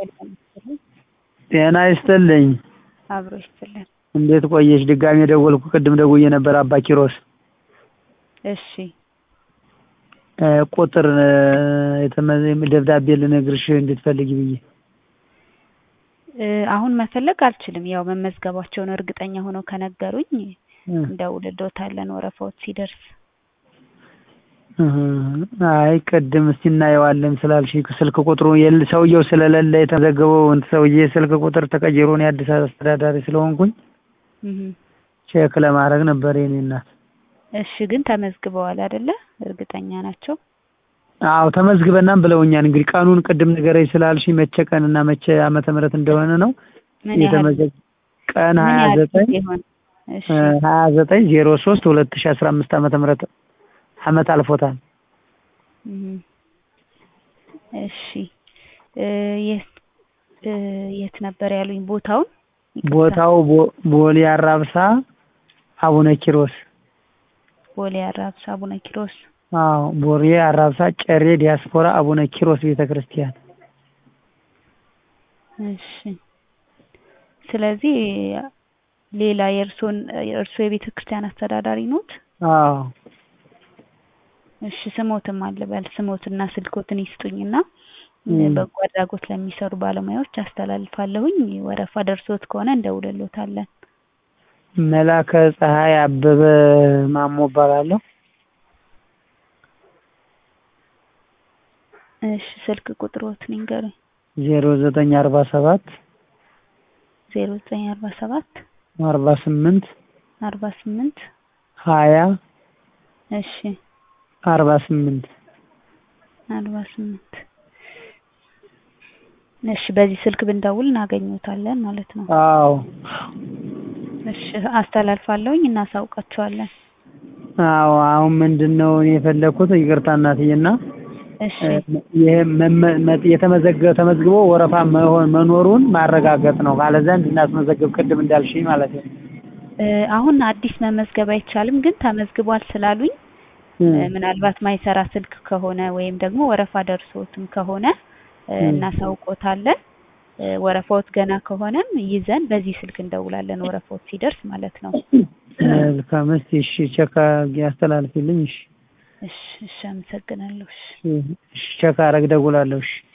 ጤና ይስጥልኝ። አብሮ ይስጥልን። እንዴት ቆየሽ? ድጋሜ ደወልኩ። ቅድም ደውዬ ነበር አባ ኪሮስ እሺ እ ቁጥር እ የተመ- ደብዳቤ ልነግርሽ እንድትፈልጊ ብዬ እ አሁን መፈለግ አልችልም። ያው መመዝገባቸውን እርግጠኛ ሆነው ከነገሩኝ እ እንደውልልዎታለን ወረፋዎች ሲደርስ። እህ አይ ቅድም እስቲ እናየዋለን ስላልሽኝ ስልክ ቁጥሩ የለ ሰውየው ስለሌለ የተመዘገበው እንትን ሰውዬ ስልክ ቁጥር ተቀይሮ እኔ አዲስ አስተዳዳሪ ስለሆንኩኝ እህ ቼክ ለማድረግ ነበር የኔ እናት። እሺ ግን ተመዝግበዋል አይደለ? እርግጠኛ ናቸው? አዎ ተመዝግበናም ብለውኛል። እንግዲህ ቀኑን ቅድም ንገረኝ ስላልሽኝ መቼ ቀንና መቼ ዓመተ ምህረት እንደሆነ ነው ምን ያህል የተመዘገ ቀን ምን ሀያ ያህል ዘጠኝ ጊዜ ሆነ? እሺ ሀያ ዘጠኝ ዜሮ ሶስት ሁለት ሺ አስራ አምስት ዓመተ ምህረት አመት አልፎታል። እህ እሺ እ የት እ የት ነበር ያሉኝ ቦታውን? ይቅርታ። ቦታው ቦ- ቦሌ አራብሳ አቡነ ኪሮስ ቦሌ አራብሳ አቡነ ኪሮስ። አዎ ቦሌ አራብሳ ጨሬ ዲያስፖራ አቡነ ኪሮስ ቤተ ክርስቲያን እሺ ስለዚህ ሌላ የእርሶን የእርሶ የቤተ ክርስቲያን አስተዳዳሪ ኖት? አዎ እሺ ስሞትም አልበል ስሞትና ስልኮትን ይስጡኝና እም። በጎ አድራጎት ለሚሰሩ ባለሙያዎች አስተላልፋለሁኝ። ወረፋ ደርሶት ከሆነ እንደውልሎታለን። መላከ ፀሐይ አበበ ማሞ እባላለሁ። እሺ ስልክ ቁጥሮትን ይንገሩኝ። ዜሮ ዘጠኝ አርባ ሰባት ዜሮ ዘጠኝ አርባ ሰባት አርባ ስምንት አርባ ስምንት ሀያ እሺ አርባ ስምንት አርባ ስምንት እሺ በዚህ ስልክ ብንደውል እናገኙታለን ማለት ነው። አዎ እሺ አስተላልፋለሁኝ እናሳውቃቸዋለን። አዎ አሁን ምንድን ነው እኔ የፈለኩት ይቅርታ እናትዬና እሺ ይሄ መመ- መ- የተመዘገበ ተመዝግቦ ወረፋ መሆን መኖሩን ማረጋገጥ ነው። ካለዛ እንድናስመዘግብ ቅድም እንዳልሽኝ ማለት ነው። እ አሁን አዲስ መመዝገብ አይቻልም፣ ግን ተመዝግቧል ስላሉኝ እ ምናልባት ማይሰራ ስልክ ከሆነ ወይም ደግሞ ወረፋ ደርሶትም ከሆነ እ እም። እናሳውቆታለን። እ ወረፋዎት ገና ከሆነም ይዘን በዚህ ስልክ እንደውላለን ወረፋዎት ሲደርስ ማለት ነው። መልካም። እስቲ እሺ ቼክ አድርጊ አስተላልፊልኝ። እሺ እሺ እሺ አመሰግናለሁ። እሺ እሺ ቼክ አረግ ደውላለሁ። እሺ